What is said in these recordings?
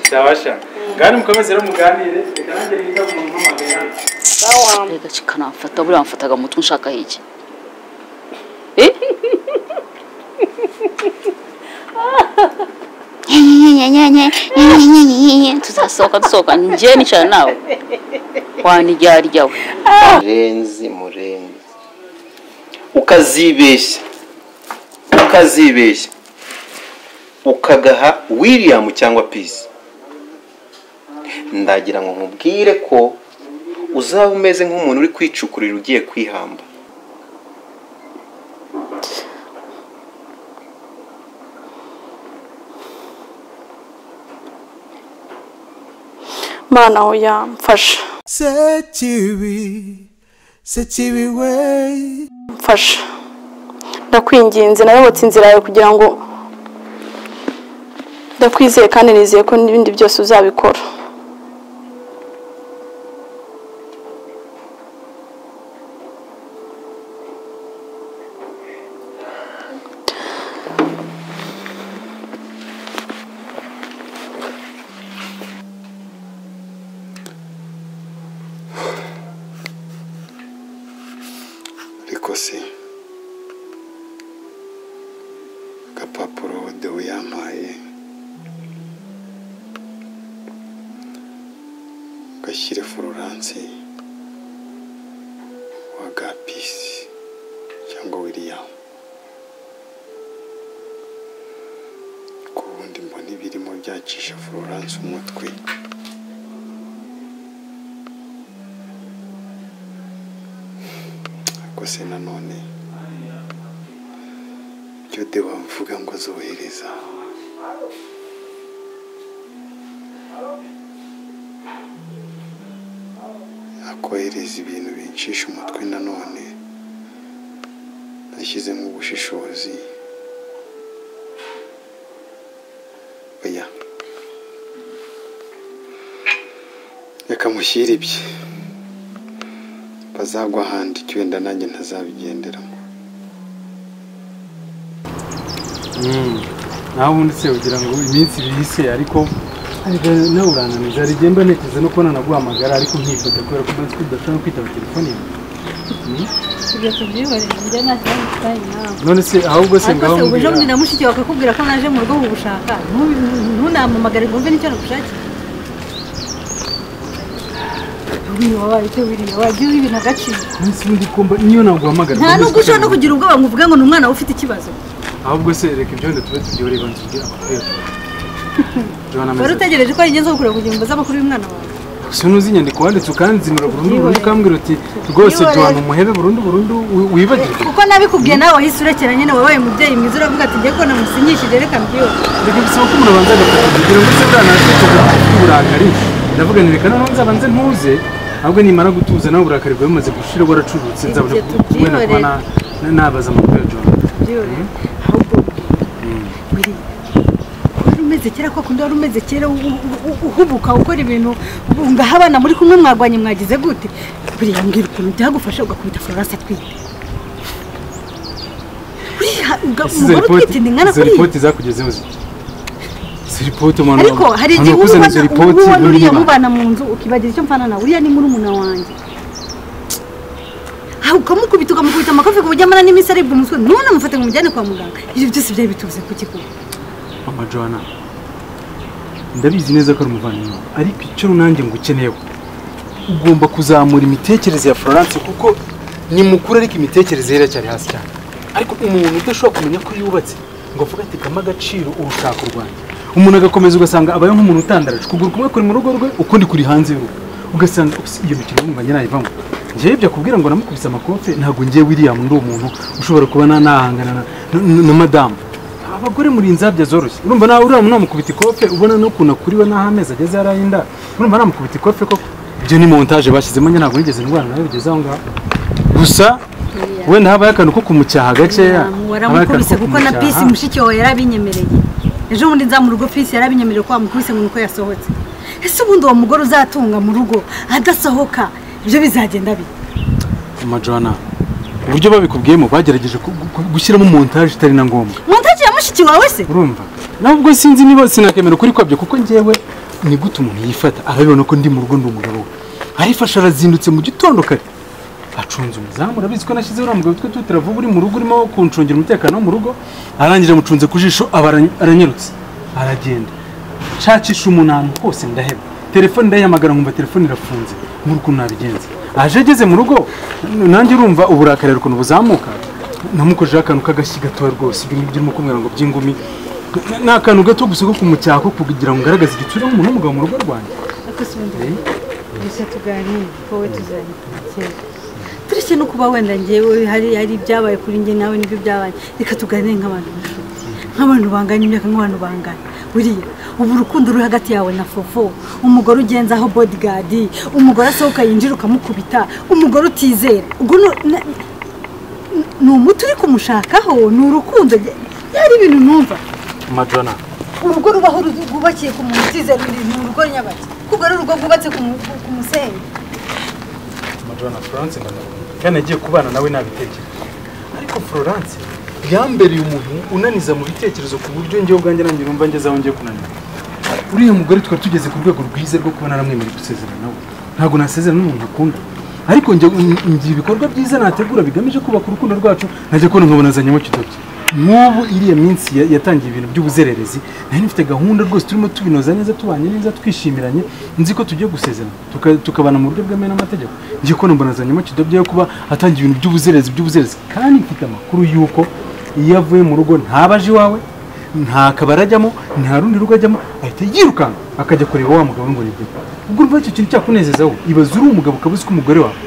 byabasha kandi mukomeze rero muganire reka nanjye nita ku muntu mpamagaye hano reka kikanamfata buriya mfataga mu mutwe nshaka iki tuzasohoka dusohoka njye nicara nawe wanijyarya we murenzi murenzi ukazibeshya ukazibeshya ukagaha william cyangwa peace ndagira ngo nkubwire ko uzaba umeze nk'umuntu uri kwicukurira ugiye kwihamba mana we yamfasha sekibi sekibi we mfasha ndakwinginze nayobotse inzira yawe kugira ngo ndakwizeye kandi nizeye ko n'ibindi byose uzabikora ariko se agapapuro dewe yampaye gashyire fururansi wa gapisi cyangwa william ku wundi mbona ibirimo byacisha fururansi umutwe ariko se nanone ibyo dewa mvuga ngo zohereza akohereza ibintu bincisha umutwe nanone nashyizemo ubushishozi oya reka mushyire ibye bazagwa ahandi wenda nanjye ntazabigenderamo nawe ubundi se ugira ngo iminsi ibiri se ariko ariko nawe urananiza hari igihe mba niteze no kubona naguhamagara ariko nkifata kubera ko umaze kudashobora kwitaba telefone yawe ibyo tubyihoreye njye nta kibazo kitari nawe none se ahubwo se ariko ngaho se uje mbwira na mushiki wawe akakubwira ko naje mu rugo kugushaka ntu- ntunampamagare ngo mve n'icyo nagushakira wiriya wabaye icyo wiriya wagiye uha ibintu agaciro munsi undi kumba niyo naguhamagara nta ubundi nubwo ushobora no tukaganira. kugira ubwoba ngo uvuge ngo ni umwana we ufite ikibazo ahubwo se reka ibyo wenda tube tubyihoreye banza ubwire amakuru Johanna wari ameze ate? utegereje ko ayigezeho kureba kugira ngo mbaze amakuru y'umwana wawe gusa ntuzi inyandiko wanditse ukanzinura burundu burundu Ubwihorere. ukambwira uti rwose Ubwihorere. Johanna umuhebe burundu burundu wi- wibagirwe kuko nabikubwiye nawe wahise urekera nyine wabaye umubyeyi mwiza uravuga ati njye ko namusinyishije reka mbyibuze reka bisaba ko umuntu abanza agafata kugira ngo se bwa ntabwo ufite uburakari ndavuga nti reka noneho nzabanze ntuze ahubwo nimara gutuza nawe uburakari bwawe bumaze gushira waracurutse nzabona Ibyo ku- wenda kuba tubyihorere. na- na- nabaza amakuru ya John byorohe ahubwo wiriya wari umeze kera kwa kundi wari umeze kera u- u- u- uhubuka ukora ibintu ubu ngaha abana muri kumwe mwagwanye mwagize gute buriya mbwira ukuntu byagufasha ugakubita florence atwite Buriya uga- Ese izo umugore utwite ripoti- ni nkana izo kuriya ripoti zakugezeho zi- izo ripoti umuntu ariko hari umuntu igihe uba wakuze ubona izo uba ripoti ubona buri uriya nyuma. mubana mu nzu ukibagira icyo mpfana nawe uriya ni murumuna wanjye Ah, ukamukubita ukamukubita amakofi ku buryo amara n'iminsi aribwa umutwe none amufate ngo umujyane kwa muganga ibyo byose byari biturutse ku kikuba mama Johanna ndabizi neza ko ari umuvandimwe wawe, ariko icyo nanjye ngo ukeneyeho ugomba kuzamura imitekerereze ya florence kuko ni mukuru ariko imitekerereze ye iracyari hasi cyane ariko umuntu udashobora kumenya ko yubatse ngo avuge ati kama agaciro urushaka u rwanda umuntu agakomeza ugasanga abaye nk'umuntu utandaraje ukuguru kumwe kuri mu rugo rwe ukundi kuri hanze y'urugo ugasanga "Ups, iyo mikino yumva njye nayivamo njyewe ibyo akubwira ngo namukubise amakofe ntabwo njye william ndi umuntu ushobora kuba na- nahangana na- na- na madamu abagore muri inzabya zoroshye urumva nawe uriya namukubita ikofe ubona n'ukuntu akuriwe n'aho amezi ageze yarayinda urumva namukubita ikofe koko ibyo ni montage bashyizemo nyine ntabwo nigeze ndwara nawe bigeze aho ngaho gusa wenda habaye akantu ko kumucyaha gakeya habaye akantu waramukubise ko kuko na pisi kumucyaha. mushiki wawe yarabinyemereye ejo bundi nza mu rugo pisi yarabinyemereye ko wamukubise ngo ni uko yasohotse ese ubundi uwo mugore uzatunga mu rugo adasohoka ibyo bizagenda bite Majana, uburyo babikubwiyemo bagerageje ku- gu- gushyiramo montage itari na ngombwa muntagira mushiki wawe se urumva nubwo sinzi niba sinakemera ukuri kwabyo kuko njyewe ni gute umuntu yifata arabibona ko ndi mu rugo ndi umugabo we arifashe arazindutse mu gitondo kare acunze umuzamu urabizi ko nashyizeho uriya mugabo twe tutira vuba uri mu rugo urimo kuncungira umutekano wo mu rugo arangije amucunze ku jisho aba arany- aranyarutse aragenda nshakisha umuntu ahantu hose ndaheba telefone ndayihamagara nkumva telefone irafunze muri ukuntu nabigenza aje ageze mu rugo nanjye urumva uburakari ukuntu buzamuka namukojeho akantu k'agashyi gatoya rwose ibyo ngibyo urimo kumbwira ngo by'ingumi ni akantu gato gusa ko kumucyaha ko kugira ngo ngaragaze igitsure nk'umuntu w'umugabo mu rugo rwanjye akasumbye gusa tuganire wowe tuzabikora kera tureke no kuba wenda ngewe hari hari ibyabaye kuri njye nawe nibyo byabaye reka tuganire nk'abantu b'inshuti nk'abantu bangana imyaka nk'abantu bangana buriya ubu urukundo ruri hagati yawe na fofo umugore ugenzaho bodigadi umugore asohoka yinjira ukamukubita umugore utizera ubwo nu- na- n- ni umuti uri kumushakaho ni urukundo byari ibintu numva majana urugo rubaho ru- rwubakiye ku muntu utizera ni ni urugo nyabaki kuko ari urugo rwubatse ku mu- ku- ku musenyi majana florence ndamukunda kandi agiye kubana nawe nabitekerezo ariko florence yambereye umuntu unaniza mu bitekerezo ku buryo njyewe ubwanjye nanjye numva ngeze aho ngiye kunanira uriya mugore twari tugeze ku rwego rwiza rwo kuba naramwemereye gusezerana nawe ntabwo nasezerana n'umuntu akunda ariko njye ngira ibikorwa byiza nategura bigamije kubaka urukundo rwacu najya kubona nkabonazanyemo kidodo nk'ubu iriya minsi ya- yatangiye ibintu by'ubuzererezi nari nifite gahunda rwose turimo tubinoza neza tubanye neza twishimiranye nzi ko tugiye gusezerana tuka- tukabana mu buryo bwemewe n'amategeko ngiye kubona mbonazanyemo kidodo yo kuba atangiye ibintu by'ubuzererezi by'ubuzererezi kandi mfite amakuru y'uko iyo avuye mu rugo ntabaje iwawe nta kabari ajyamo nta rundi rugo ajyamo ahita yirukanka akajya kureba wa mugabo ngo nibyo ubwo urumva icyo kintu cyakunezeza wowe ibaze uri umugabo ukaba uzi ko umugore wawe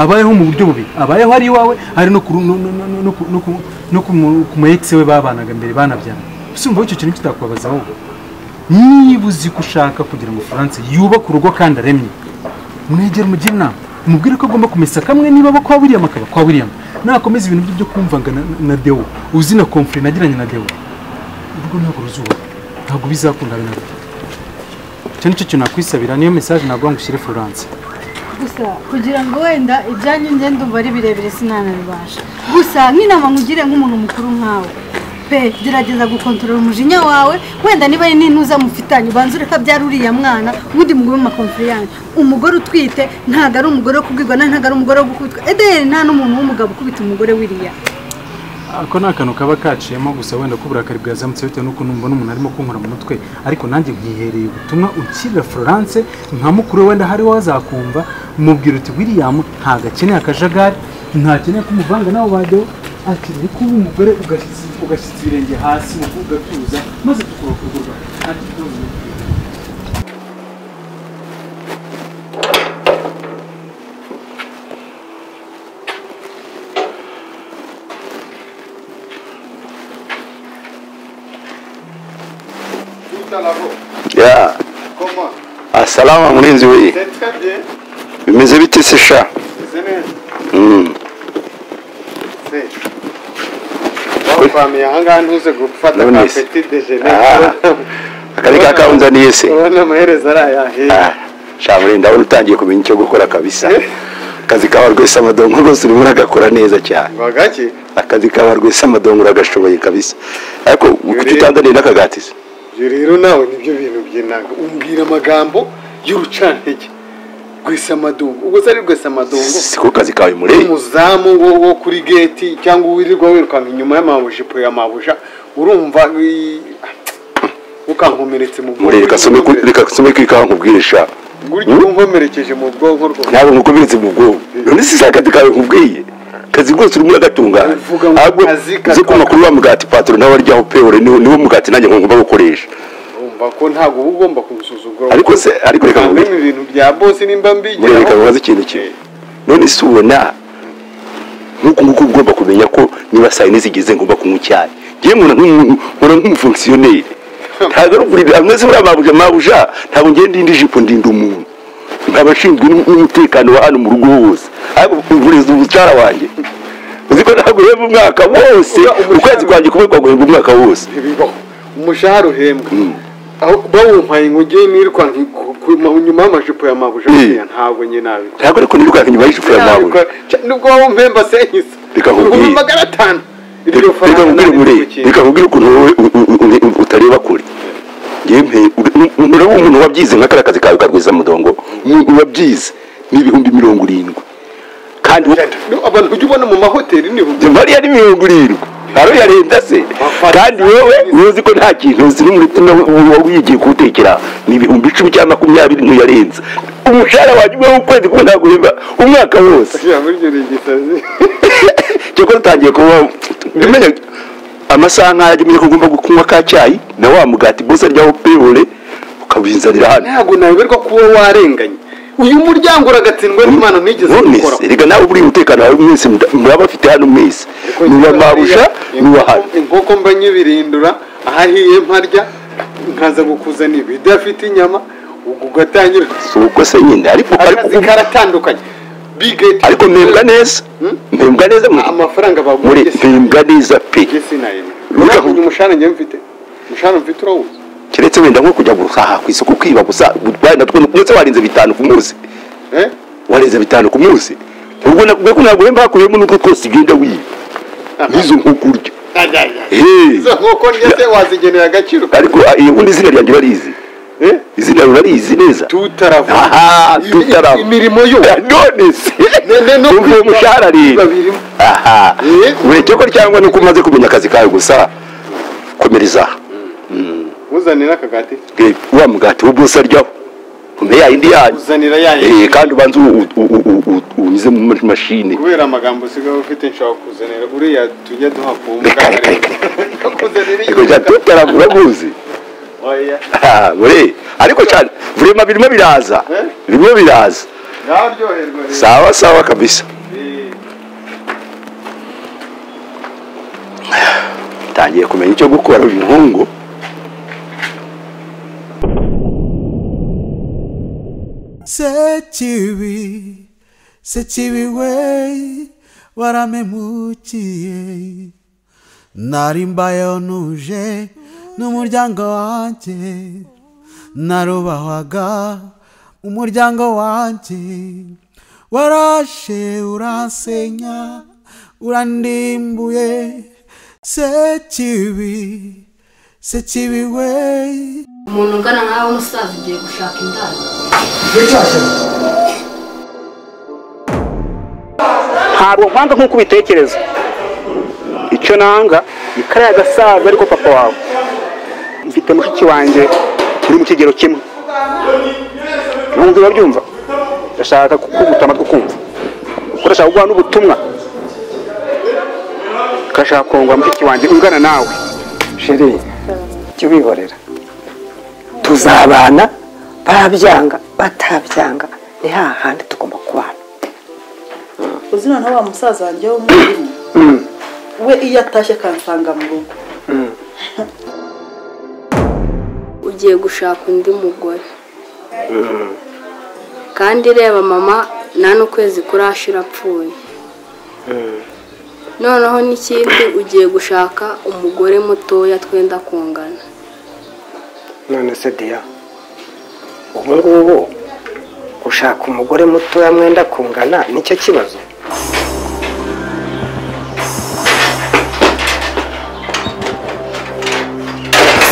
abayeho mu buryo bubi abayeho ari iwawe ari no ku- no- no- no- no ku- no ku- no ku mu- ku mu ex we babanaga mbere banabyana ese urumva icyo kintu kitakubabaza wowe niba uzi ko ushaka kugira ngo france yubake urugo kandi aremye mwegere mugire inama mubwire ko agomba kumesa kamwe niba abo kwa william akaba kwa william nakomeza ibintu bye byo kumvanga na, na, na deo uzi na confre nagiranye na deo urugo ntabwo ruzuba ntabwo bizakunda na gato icyo ni cyo kintu nakwisabira niyo mesaje naguha ngo ushyire florence gusa kugira ngo wenda ibyanyu njye ndumva ari birebire sinanabibasha gusa nk'inama nkugire nk'umuntu mukuru nkawe pe gerageza gukontorora umujinya wawe wenda niba ari n'intuza mufitanye ubanza ureka byari uriya mwana ubundi mugube mu makonfiriyanse umugore utwite ntabwo ari umugore wo kubwirwa na ntabwo ari umugore wo gukubitwa ederi nta n'umuntu w'umugabo ukubita umugore wiriya ako ni akantu kaba kaciyemo gusa wenda ko uburakari bwazamutse bitewe n'uko mbona umuntu arimo kunkora mu mutwe ariko nanjye nkihereye ubutumwa unshyirira florence nka mukuru we wenda hariho wazakumva mubwira uti william ntabwo akeneye akajagari ntakeneye kumuvanga nawe bajyaho akeneye kuba umugore ugashyitsi- ugashyitsa ibirenge hasi ugatuza maze tukubaka urugo rwawe nta kibazo ya asalama murinzi we bimeze bite se sha Mm. Wamfamiye ahangaha ntuze gufata Ndabona ka isi. petit déjeuner. Ah, akari ka kaunzaniye se Urabona amaherezo arayahiye. Ah, sha murinzi ndabona utangiye kumenya icyo gukora kabisa akazi kawe rwesa amadongo rwose urimo uragakora neza cyane Ngo gake akazi kawe rwesa amadongo uragashoboye kabisa ariko kuki utanzaniye n'akagati se ibyo rero nawe nibyo bintu by'inanga umbwira amagambo y'urucantege rwisamadongo ubwo se ari rwisamadongo siko kazi kawe muri umuzamu wo wo kuri geti cyangwa wirirwa wirukanka inyuma y'amabuja ipo ya mabuja urumva i- ukankomeretse mu muri reka some ku- reka some ku ikawa nkubwire sha gurya unkomerekeje mu bwonko rwo ntabwo ngukomeretse mu bwonko none si si akazi kawe nkubwiye akazi rwose urimo uragatunganya Uvuga ngo ahubwo akazi uze katwa- kuma kuri wa mugati patoro nawe aryaho pe ore niwo niwo mugati nanjye ngomba gukoresha urumva ko ntabwo uba ugomba kumusuzugura ariko se ariko reka ntabwo nkubwire bino ibintu bya bose nimba muri reka mbigiraho nkubaze ikintu kimwe none si ubona nk'uku nguku uba ugomba kumenya ko niba saa yine zigeze ngomba kunywa icyayi ngewe nkora nk'umuntu nkora nk'umufongisiyoneri ntabwo ari ukuri amwe se buriya mabuja mabuja ntabwo ngewe ndinda ijipo ndinda umuntu nkaba nshinzwe n'u- n'umutekano wa hano mu rugo hose ariko uvuriza umucara wanjye uzi ko ntabwo uhemba umwaka wose Uba umushahara- ukwezi kwanjye kumwe kwaguhemba umwaka wose ntibibaho umushahara uhembwa aho bawumpaye inguge nirwa nki- ku- ku- nyuma y'amajipo ya mabuja Mm. buriya ntabwo nyine nabikora ntabwo ariko nirukanka inyuma y'ijipo ya mabuja nubwo wowe umpemba senyiza Reka nkubwire. ibihumbi magana atanu iryo reka faranga nkubwire nari muri ndigukinga. reka nkubwire ukuntu wowe u- u- u- utareba kure yewe urabona umuntu wabyize nk'akariya kazi kawe karwiza mudongo umuntu wabyize n'ibihumbi mirongo irindwi kandi we- abantu ujya ubona mu mahoteli ni njye mariya ni mirongo irindwi ntaro yarenda se kandi wowe uzi ko nta kintu uzi n'umutima uba wigiye kuwutekera ni ibihumbi icumi cyangwa makumyabiri ntuyarenza umushahara wanjye uba w'ukwezi kumwe ntabwo uhemba umwaka wose ijambo ryo ni igisazi cyoko dutangiye kuba umenya amasaha nk'aya jya umenya ko ugomba kunywa ka cyayi na wa mugati bose aryaho pewore ukabinzanira hano ntabwo nayoberwa kuba warenganye uyu muryango uragatsindwa n'imana ntigeze gukora nonese reka nawe buri umutekano wawe mwese muda- muraba bafite hano mwese niwa marusha niwa hano inkoko mba nyibirindura ahahiye mparya nkaza gukuzanira ibidafite inyama ubwo ugatangira si ubwo se nyine ariko akazi ariko karatandukanye bigeti ariko mpembwa neza mpembwa neza mu- amafaranga muri baguha mpembwa neza pe njye sinayemera Reka- urabona uyu mushahara njye mfite umushahara mfite urawuzi keretse wenda nko kujya guhaha ku isoko kwiba gusa gutwara natwo ndetse warenze bitanu ku munsi eh warenze bitanu ku munsi ubwo nakuvuga ko ntabwo wemba hakuyemo n'utwo twose ugenda wiba n'izo nkoko urya Eh, izo nkoko njye se wazigenera agaciro ariko ah, eh, ubundi izina ryanjye barizi eh izina urarizi neza tutaravuga aha Imi- tutaraba imirimo yo none se ne- no umva uwo kwiba- mushahara kwiba rero birimo. aha Eh? ureke ko cyangwa nuko umaze kumenya akazi kawe gusa komereza aha uzanira akagati Eh, wa mugati wo bose aryaho umpe ya yindi yanyu uzanira yayo Eh, kandi ubanza u- u- u- u- u- unyuze mu ma- mashini kubera amagambo usigaye ufite nshobora kuzanira uriya tujya duha ku mbuga Reka, reka, reka. ariko nkoranyambaga tutarabura muzi oya bure ariko cyane vurema birimo biraza Eh? birimo biraza nawe uryoherwa rero sawa sawa kabisa Eh, ntangiye kumenya icyo gukora uyu muhungu Sechiwi, sechiwi wei, waramemukiye. Narimbayo nuje n'umuryango wanje, narubahwaga umuryango wanje. Warashe uransenya, urandimbuye. Sechiwi, sechiwi wei. umuntu ungana nkawe umusaza ugiye gushaka indaya ntabwo nkwanga nk'uko ubitekereza icyo nanga ni kariya gasaza ariko papa wawe mfite mushiki wanjye uri mu kigero kimwe numva urabyumva ndashaka kukuguta amatwi kumva kuko ndashaka kuguha n'ubutumwa ndashaka kongora mushiki wanjye ungana nawe sheri jya ubihorera tuzabana barabyanga batabyanga ni hahandi tugomba kubana uzi noneho wa musaza wanjye w'umwarimu we iyo atashye akansanga mu rugo ugiye gushaka undi mugore kandi reba mama nta n'ukwezi kurashira apfuye noneho n'ikindi ugiye gushaka umugore mutoya twenda kungana none se diya ubu ngubu gushaka umugore mutoya mwenda kungana nicyo kibazo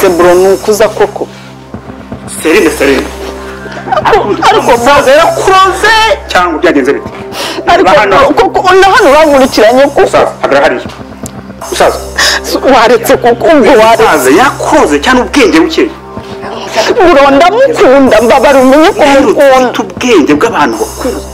se buro ni ukuza koko serine serine ariko musaza yarakuroze cyangwa byagenze bite ariko Ba hano. kuko na hano urankurikiranye kuko musaza hagarara hariya musaza waretse kuko ubwo waretse musaza yakuroze cyane ubwenge buke buro ndamukunda mbabara umenye ko rero mukunda ufite ubwenge bw'abantu bakuze